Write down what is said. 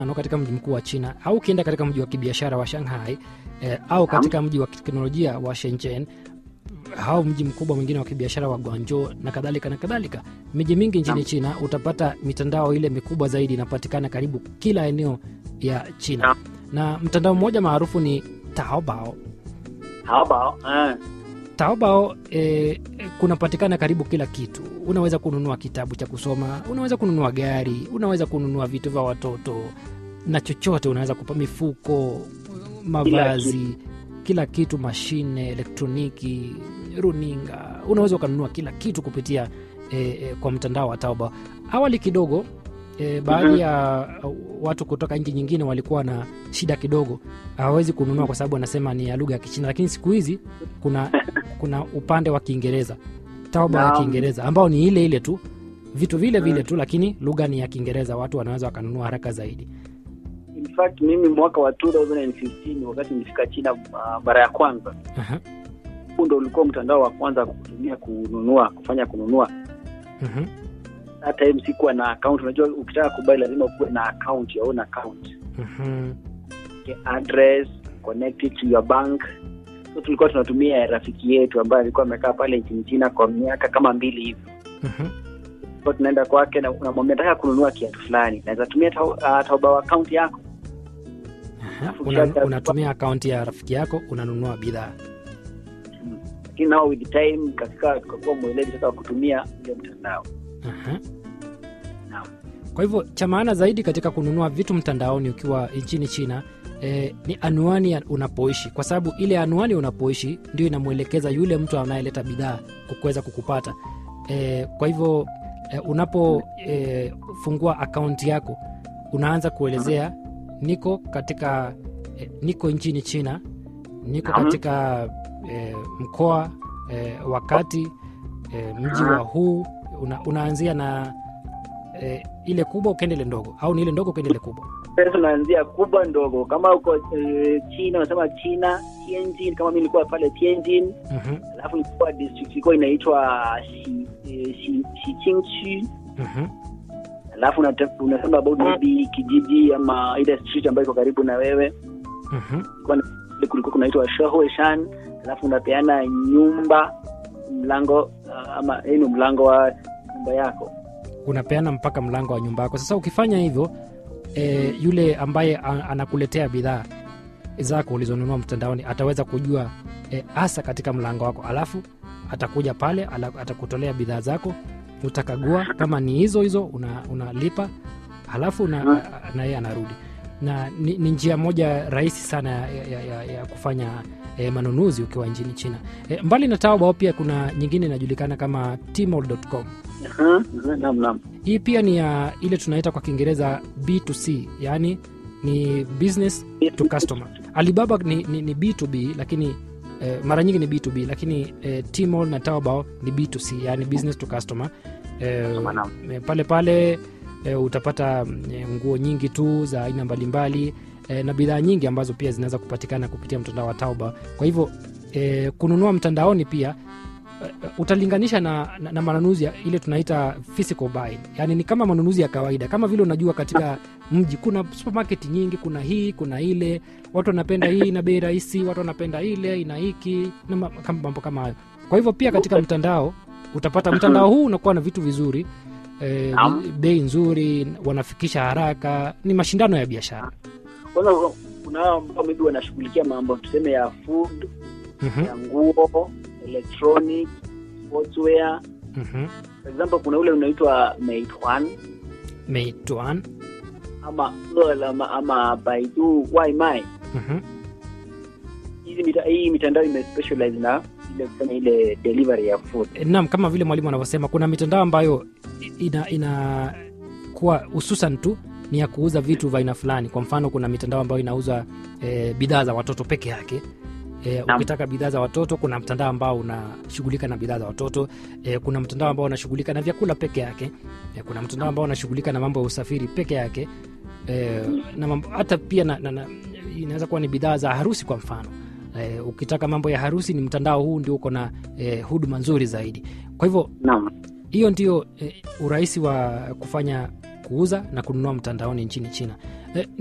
ano katika mji mkuu wa China au ukienda katika mji wa kibiashara wa Shanghai eh, au katika mji wa teknolojia wa Shenzhen au mji mkubwa mwingine wa kibiashara wa Guangzhou na kadhalika na kadhalika. Miji mingi nchini Naam. China utapata mitandao ile mikubwa zaidi inapatikana karibu kila eneo ya China, Naam. na mtandao mmoja maarufu ni Taobao. Taobao eh, Taobao eh, kunapatikana karibu kila kitu. Unaweza kununua kitabu cha kusoma, unaweza kununua gari, unaweza kununua vitu vya watoto na chochote, unaweza kupa mifuko, mavazi, kila kitu, mashine, elektroniki, runinga, unaweza ukanunua kila kitu kupitia eh, eh, kwa mtandao wa Taobao. Awali kidogo E, baadhi Mhm. ya uh, watu kutoka nchi nyingine walikuwa na shida kidogo, hawawezi kununua kwa sababu wanasema ni ya lugha ya Kichina, lakini siku hizi kuna kuna upande wa Kiingereza, Taobao ya Naam. Kiingereza ambao ni ile ile tu vitu vile vile Mhm. tu, lakini lugha ni ya Kiingereza, watu wanaweza wakanunua haraka zaidi. in fact mimi mwaka wa 2015 wakati nilifika China uh, mara ya kwanza, Aha, huu ndo ulikuwa mtandao wa kwanza kutumia kununua kufanya kununua. mhm, Hata time sikuwa na account. Unajua, ukitaka kubai lazima ukuwe na account, your own account, mhm, okay, address connected to your bank. So tulikuwa tunatumia rafiki yetu ambaye alikuwa amekaa pale nchini China kwa miaka kama mbili hivi mhm. Kwa tunaenda kwake na unamwambia nataka kununua kiatu fulani, naweza tumia Tao- uh, Taobao account yako. Aha, una- unatumia akaunti ya rafiki yako unanunua bidhaa. Lakini nao with time katika tukakuwa mweledi sasa wa kutumia ile mtandao. Aha. Naam. Kwa hivyo cha maana zaidi katika kununua vitu mtandaoni ukiwa nchini China eh, ni anwani ya unapoishi, kwa sababu ile anwani unapoishi ndio inamwelekeza yule mtu anayeleta bidhaa kuweza kukupata. Eh, kwa hivyo eh, unapofungua akaunti yako unaanza kuelezea niko katika eh, niko nchini China, niko Naam. katika eh, mkoa eh, wakati eh, mji wa huu una, unaanzia na eh, ile kubwa ukaenda ile ndogo au ni ile ndogo ukaenda ile kubwa Sasa tunaanzia kubwa ndogo, kama uko eh, China unasema China Tianjin, kama mimi nilikuwa pale Tianjin, Mhm, alafu ilikuwa district ilikuwa inaitwa Xi eh, Xi Xiqingqu, mhm, alafu unate- unasema about maybe kijiji ama ile street ambayo iko karibu na wewe mhm. Ile kulikuwa kunaitwa Shahuishan, alafu unapeana nyumba mlango uh, ama hii ni mlango wa nyumba yako. unapeana mpaka mlango wa nyumba yako sasa ukifanya hivyo e, yule ambaye a- anakuletea bidhaa zako ulizonunua mtandaoni ataweza kujua eh, hasa katika mlango wako alafu atakuja pale ala, atakutolea bidhaa zako utakagua kama ni hizo hizo una- unalipa halafu na, na yeye anarudi na ni, ni njia moja rahisi sana ya, ya, ya, ya kufanya eh, manunuzi ukiwa nchini china eh, mbali na taobao pia kuna nyingine inajulikana kama tmall.com Aha, aha, Naam, naam. hii pia ni ya ile tunaita kwa kiingereza b2c yaani ni business to customer alibaba ni, ni, ni b2b lakini eh, mara nyingi ni b2b lakini eh, tmall na taobao ni b2c yaani business to customer eh, Naam, naam. eh, pale pale eh, utapata mm, eh, nguo nyingi tu za aina mbalimbali eh, na bidhaa nyingi ambazo pia zinaweza kupatikana kupitia mtandao wa taobao kwa hivyo eh, kununua mtandaoni pia eh, utalinganisha na, na, na manunuzi ya ile tunaita physical buying yani ni kama manunuzi ya kawaida kama vile unajua katika mji kuna supermarket nyingi kuna hii kuna ile watu wanapenda hii ina bei rahisi watu wanapenda ile ina hiki na ma- kama- mambo kama hayo kwa hivyo pia katika mtandao utapata mtandao huu unakuwa na vitu vizuri eh, Naam. bei nzuri wanafikisha haraka ni mashindano ya biashara Kwanza kuna hao ambao maybe wanashughulikia mambo tuseme ya food, Mhm, ya nguo, electronic, sportswear. mhm. For example, kuna ule unaitwa Meituan Meituan ama Ele ama, ama Baidu Waimai. mhm, Hizi mita, hii mitandao imespecialize na ile kufanya ile delivery ya food. naam kama vile mwalimu anavyosema kuna mitandao ambayo ina, ina kuwa hususan tu ni ya kuuza vitu vya aina fulani kwa mfano kuna mitandao ambayo inauza e, bidhaa za watoto peke yake E, Naam. ukitaka bidhaa za watoto kuna mtandao ambao unashughulika na bidhaa za watoto e, kuna mtandao ambao unashughulika na vyakula peke yake e, kuna mtandao ambao unashughulika na mambo ya usafiri peke yake e, na mambo, hata pia na, na, na, inaweza kuwa ni bidhaa za harusi kwa mfano e, ukitaka mambo ya harusi ni mtandao huu ndio uko na e, huduma nzuri zaidi kwa hivyo Naam. hiyo ndio eh, urahisi wa kufanya kuuza na kununua mtandaoni nchini china eh,